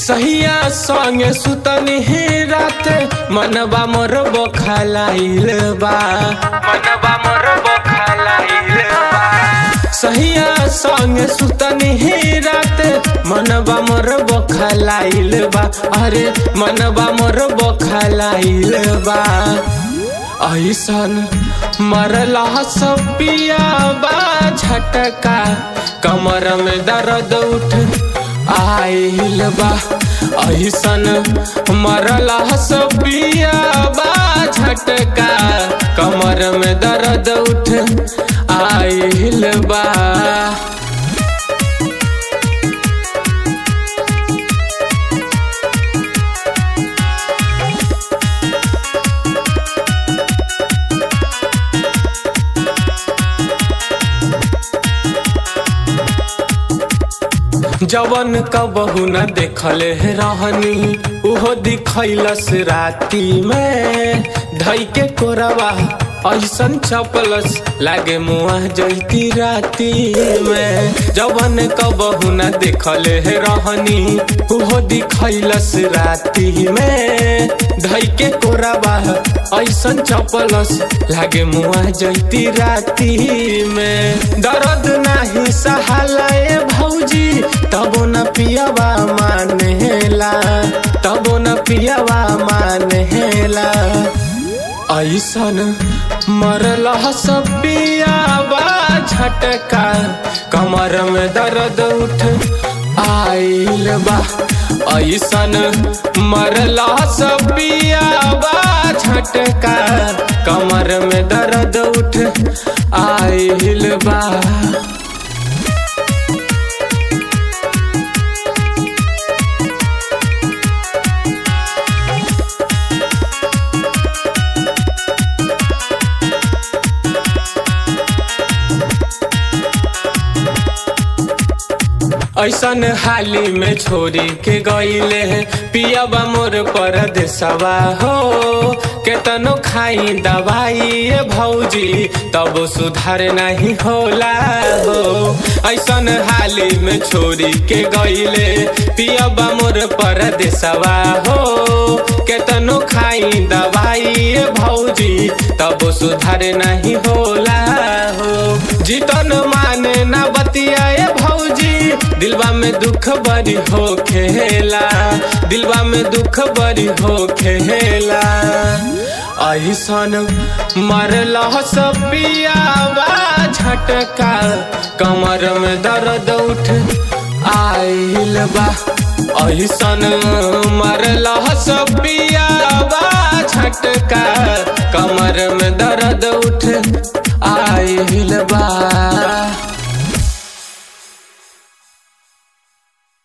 सहिया संगे सुतनी ही रात मनबा मोर बखालाइल बा मनबा मोर बखालाइल बा सहिया संगे सुतनी ही रात मनबा मोर बखालाइल बा अरे मनबा मोर बखालाइल बा ऐसन मरला सब पिया बा झटका कमर में दर्द उठ आइल बा ऐसन मरला सब पिया बा झटका कमर में दर्द उठ आइल बा जवन कबहू न देखले रहनी उहो दिखैलस राती में धई के कोरवा ऐसन चपलस लागे मुआ जैती राती में जवन कबहू न देखले रहनी उहो दिखैलस राती में धई के कोरवा ऐसन चपलस लागे मुआ जैती राती में दर्द नाही सहालाए भौजी तबो न पियावा मानेला तबो न पियावा मानेला ऐसन मरल सब पियावा झटका कमर में दर्द उठ आइल बा ऐसन मरल सब पियावा झटका कमर में दर्द उठ आइल बा ऐसन हाली में छोरी के गईले पियाबा मोर पर देसवा हो केतनो खाई दवाई ये भौजी तब सुधार नहीं होला हो ऐसन हाली में छोरी के गईले पियाबा मोर पर देसवा हो केतनो खाई दवाई ये भौजी तब सुधार नहीं होला हो जीतन माने ना बतिया भौजी दिलवा में दुख बड़ी हो खेला दिलवा में दुख बड़ी हो खेला ऐसन मरल सब पियावा झटका कमर में दर्द उठ आइल बा ऐसन मरल सब पियावा झटका कमर में दर्द उठ